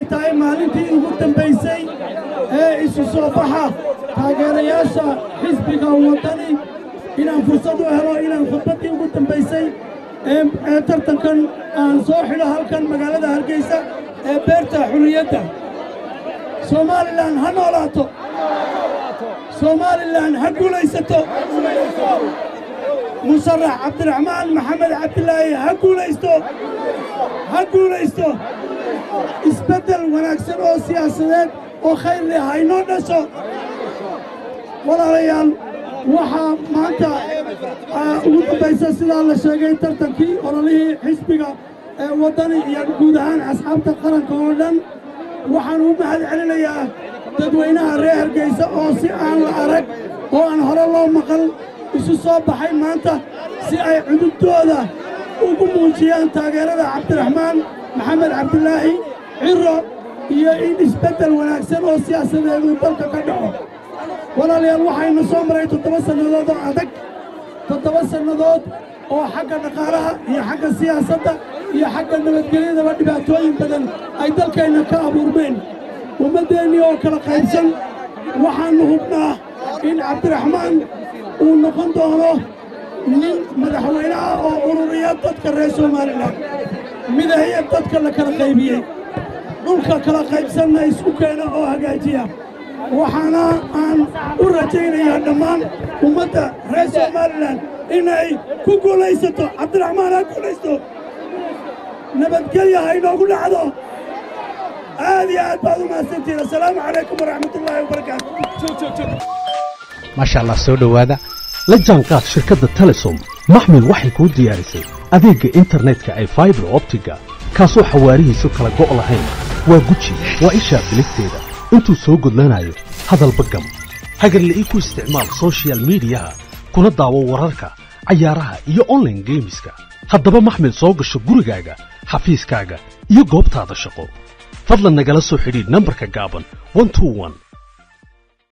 tahay maalintii ugu dambaysay ee isu soo baxa taageerayaasha xisbiga waddani inaan fursad u helo inaan khudbaddii ugu dambaysay ee tartankan aan soo xidho halkan magaalada hargeysa ee beerta xurriyadda somalilan ha noolaato somalilan ha guulaysato musarax cabdiraxmaan maxamed cabdilaahi ha guulaysto ha guulaysto isbeddel wanaagsan oo siyaasadeed oo khayr leh haynoo dhasho walaalayaal waxaa maanta ugu dambaysa sidaa la sheegay tartankii ololihii xisbiga ee waddani iyo guud ahaan asxaabta qaranka oo dhan waxaan u mahad celinayaa dadweynaha reer hargeysa oo si aan la arag oo aan hore loo maqal isu soo baxay maanta si ay cudubtooda ugu muujiyaan taageerada cabdiraxmaan maxamed cabdilaahi ciro iyo in isbeddel wanaagsan oo siyaasadeedu dalka ka dhaco walaalayaal waxaynu soo maray toddoba sannadood oo adag toddoba sannadood oo xagga dhaqaalaha iyo xagga siyaasadda iyo xagga nabadgelyadaba dhibaatooyin badan ay dalkeenna ka abuurmeen ummaddeennii oo kala qaybsan waxaannu hubnaa in cabdiraxmaan uu noqon doono nin madaxweyne ah oo ururiya dadka reer somalilan midahaya dadka la kala qaybiyey dhulka kala qaybsanna isku keena oo hagaajiya waxaana aan u rajaynayaa dhammaan ummadda reer somalilan inay ku guulaysato cabdiraxmaan ha guulaysto nabadgelya ha inoogu dhacdo aad iyo aad baad u mahadsantihiin assalaamu calaykum waraxmatullaahi wabarakaatu maasha allah soo dhowaada la jaanqaad shirkadda telesom maxmed waxay kuu diyaarisay adeegga internetka ay faibar optiga kaasoo xawaarihiisu kala go' lahayn waa guji waa ishaa biligteeda intuu soo gudlanayo hadalba gam hagarla'ii ku isticmaal sochial midiyaha kuna daawo wararka cayaaraha iyo onlaine geemiska haddaba maxmed soo gasho gurigaaga xafiiskaaga iyo goobtaada shaqo fadlan nagala soo xidhiidh nambarka gaaban